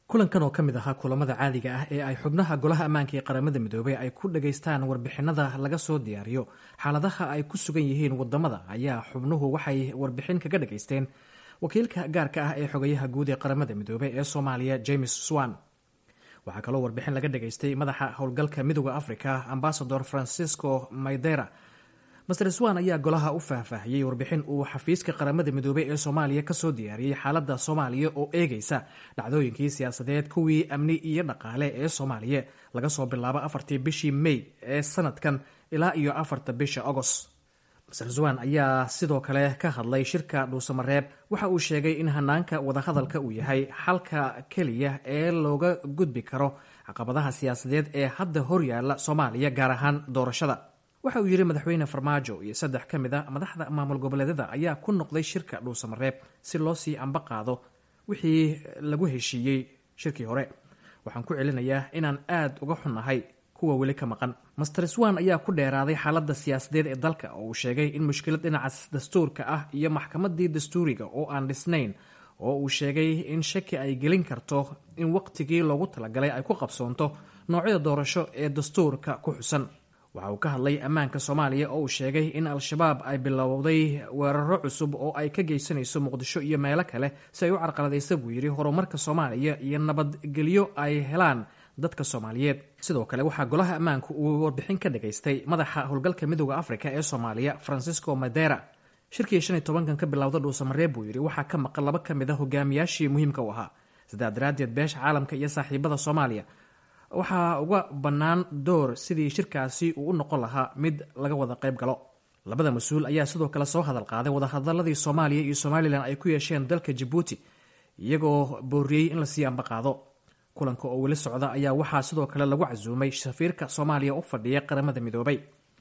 kulankan oo ka mid ahaa kulamada caadiga ah ee ay xubnaha golaha ammaanka ee qaramada midoobey ay ku dhagaystaan warbixinada laga soo diyaariyo xaaladaha ay ku sugan yihiin wadamada ayaa xubnuhu waxay warbixin kaga dhagaysteen wakiilka gaarka ah ee xogayaha guud ee qaramada midoobey ee soomaaliya james swan waxaa kaloo warbixin laga dhagaystay madaxa howlgalka midooda africa ambasador francisco maydera master swan ayaa golaha u faahfaahiyey warbixin uu xafiiska qaramada midoobey ee soomaaliya kasoo diyaariyey xaalada soomaaliya oo eegaysa dhacdooyinkii siyaasadeed kuwii amni iyo dhaqaale ee soomaaliya laga soo bilaabo afartii bishii may ee sanadkan ilaa iyo afarta bisha agost master swan ayaa sidoo kale ka hadlay shirka dhuusamareeb waxa uu sheegay in hanaanka wadahadalka uu yahay xalka keliya ee looga gudbi karo caqabadaha siyaasadeed ee hadda horyaala soomaaliya gaar ahaan doorashada waxa uu yidhi madaxweyne farmaajo iyo saddex ka mid a madaxda maamul goboleedyada ayaa ku noqday shirka dhuusamareeb si loo sii amba qaado wixii lagu heshiiyey shirkii hore waxaan ku celinayaa inaan aad uga xunnahay kuwa weli ka maqan master swan ayaa ku dheeraaday xaaladda siyaasadeed ee dalka oo uu sheegay in mushkilad dhinaca dastuurka ah iyo maxkamadii dastuuriga oo aan dhisnayn oo uu sheegay in shaki ay gelin karto in waqtigii loogu talagalay ay ku qabsoonto noocyada doorasho ee dastuurka ku xusan waxa uu ka hadlay ammaanka soomaaliya oo uu sheegay in al-shabaab ay bilowday weeraro cusub oo ay ka geysanayso muqdisho iyo meelo kale si ay u carqaladaysa buu yidhi horumarka soomaaliya iyo nabadgelyo ay helaan dadka soomaaliyeed sidoo kale waxaa golaha ammaanku uu warbixin ka dhagaystay madaxa howlgalka midooda africa ee soomaaliya francisco madera shirkii shan iyo tobankan ka bilowda dhuusamareeb buu yidhi waxaa ka maqan laba ka mid a hogaamiyaashii muhiimka u ahaa sidaa daraaddeed beesha caalamka iyo saaxiibada soomaaliya waxaa uga bannaan door sidii shirkaasi uu u noqon lahaa mid laga wada qayb galo labada mas-uul ayaa sidoo kale soo hadal qaaday wadahadaladii soomaaliya iyo somalilan ay ku yeesheen dalka jabuuti iyagoo booriyey in lasii amba qaado kulanka oo weli socda ayaa waxaa sidoo kale lagu casuumay safiirka soomaaliya u fadhiya qaramada midoobay